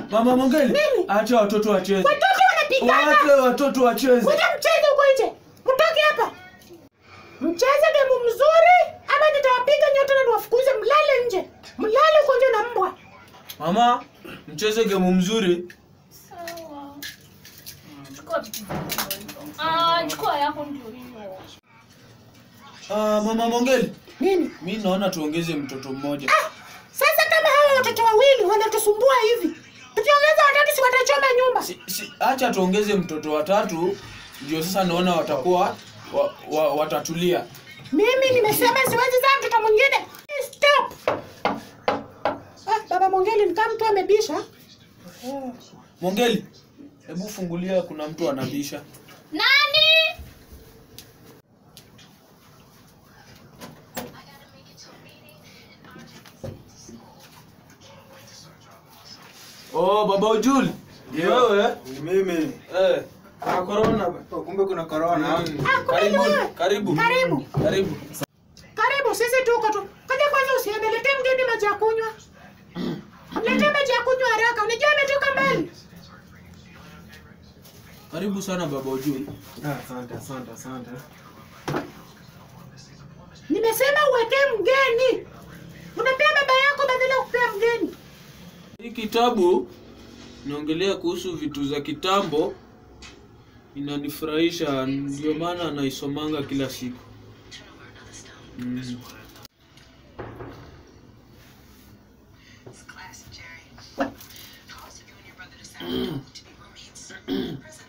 Mama Mongeli, Nini? acha watoto wacheze. Watoto wanapigana. Wache watoto wacheze. Ngoja mcheze huko nje. Mtoke hapa. Mcheze gemu mzuri ama nitawapiga nyote na niwafukuze mlale nje. Mlale huko nje na mbwa. Mama, mcheze gemu mzuri. Sawa. Chukua vitu vyako hivyo. Ah, chukua yako ndio hiyo. Ah, Mama Mongeli, Nini? mi naona tuongeze mtoto mmoja. Ah, sasa kama hawa watoto wawili wanatusumbua hivi. Tukiongeza watatu si watachoma nyumba. Si, si, acha tuongeze mtoto watatu ndio sasa naona watakuwa wa, wa, watatulia. Mimi nimesema siwezi zaa mtoto mwingine. Stop. Ah, baba Mongeli ni kama mtu amebisha. Mongeli, hebu fungulia, kuna mtu anabisha. Nani? Oh, baba Ujuli. Ndio. Wewe? Ni mimi. Eh, kuna corona. Oh, kumbe kuna corona. Mm. Ah, kumbe ni Karibu, wewe. karibu. Karibu. Karibu. Karibu, sisi tuko tu. Kaja kwanza usiende, letee mgeni maji ya kunywa. Letee maji ya kunywa haraka. Unajua ametoka mbali. Karibu sana baba Ujuli. Ah, Asante, asante, asante. Nimesema uwekee mgeni. Unapea baba yako badala ya kupea mgeni. Hii kitabu inaongelea kuhusu vitu za kitambo, inanifurahisha, ndio maana naisomanga kila siku. Mm. It's classic, Jerry. Caused you and your brother to sound to be roommates in prison.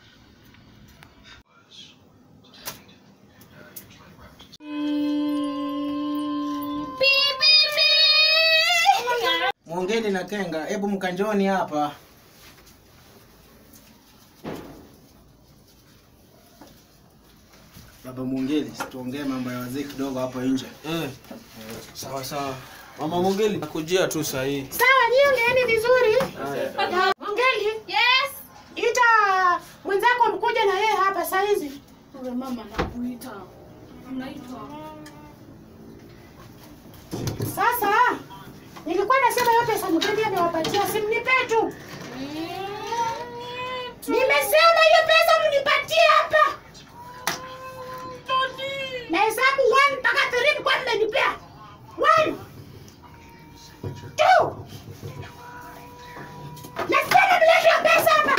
Mwongeni na Kenga, hebu mkanjoni hapa. Baba Mwongeli, tuongee mambo ya wazee kidogo hapo nje. Eh. Sawa sawa. Mama Mongeli, nakujia tu sahihi. Sawa, nyie ongeeni vizuri. Na Mongeli, Yes. ita mwenzako mkuja na yeye hapa saa hizi. Wewe mama nakuita. Unaitwa. Sasa nilikuwa nasema hiyo pesa mgeni amewapatia, simnipe tu. Nimesema hiyo pesa mnipatie hapa. Na hesabu 1 mpaka 3 mlikuwa mmenipea. 1 2 Nasema mlete hiyo pesa hapa.